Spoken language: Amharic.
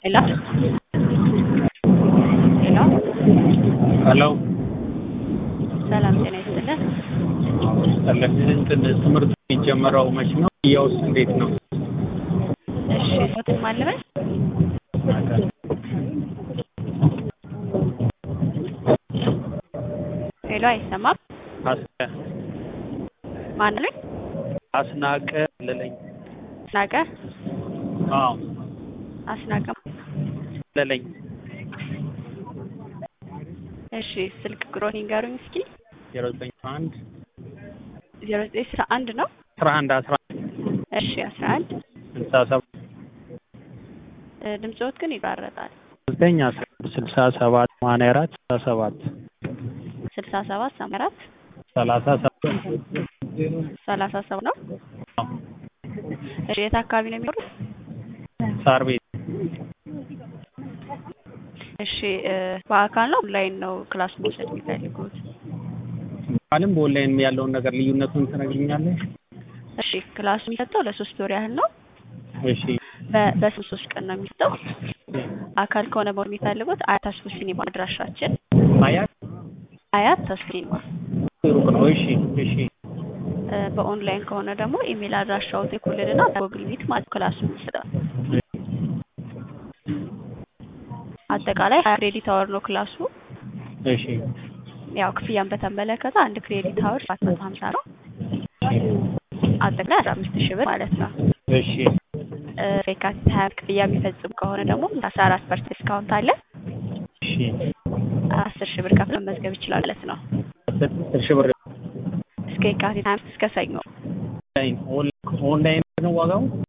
ሄሎ ሄሎ ሄሎ ሰላም ጤና ይስጥልን። ይስጥልን። እንትን ትምህርት የሚጀመረው መች ነው? ያውስ እንዴት ነው? እሺ ፎትን ማለበል ሄሎ አይሰማም። አስናቀ ማን ነኝ? አስናቀ ለለኝ። አስናቀ አዎ አስናቀ ለለኝ። እሺ ስልክ ቁጥሮን ይንገሩኝ እስኪ። ዜሮ ዘጠኝ አንድ ዜሮ ዘጠኝ አስራ አንድ ነው። አስራ አንድ አስራ እሺ አስራ አንድ ስልሳ ሰባት ድምፅዎት ግን ይቋረጣል። ዘጠኝ አስራ ስልሳ ሰባት ሰማንያ አራት ስልሳ ሰባት ስልሳ ሰባት ሰማንያ አራት ሰላሳ ሰባት ሰላሳ ሰባት ነው። እሺ የት አካባቢ ነው የሚኖሩት? ሳር ቤት እሺ በአካል ነው ኦንላይን ነው ክላስ መውሰድ የሚፈልጉት? በአካልም በኦንላይንም ያለውን ነገር ልዩነቱን ትነግሪኛለሽ? እሺ ክላሱ የሚሰጠው ለሶስት ወር ያህል ነው። እሺ በ- በሶስት ሶስት ቀን ነው የሚሰጠው። አካል ከሆነ በሆነ የሚፈልጉት አያት ተስፎ ሲኒማ አድራሻችን አያት አያት ተስፎ ሲኒማ። ሩቅ ነው። እሺ እሺ እ፣ በኦንላይን ከሆነ ደግሞ ኢሜል አድራሻው ይልኩልንና በጉግል ሚት ማለት ክላሱ የሚሰጠው አጠቃላይ ሀያ ክሬዲት አወር ነው ክላሱ። እሺ ያው ክፍያን በተመለከተ አንድ ክሬዲት አወር ሰባት መቶ ሀምሳ ነው። አጠቃላይ አስራ አምስት ሺህ ብር ማለት ነው። እሺ እ፣ የካቲት ሀያ ክፍያ የሚፈጽሙ ከሆነ ደግሞ አስራ አራት ፐርሰንት ዲስካውንት አለ። እሺ አስር ሺህ ብር ከፍለው መመዝገብ ይችላል ማለት ነው። አስር ሺህ ብር እስከ የካቲት ሀያ አምስት እስከ ሰኞ ኦንላይን ኦንላይን ነው ዋጋው?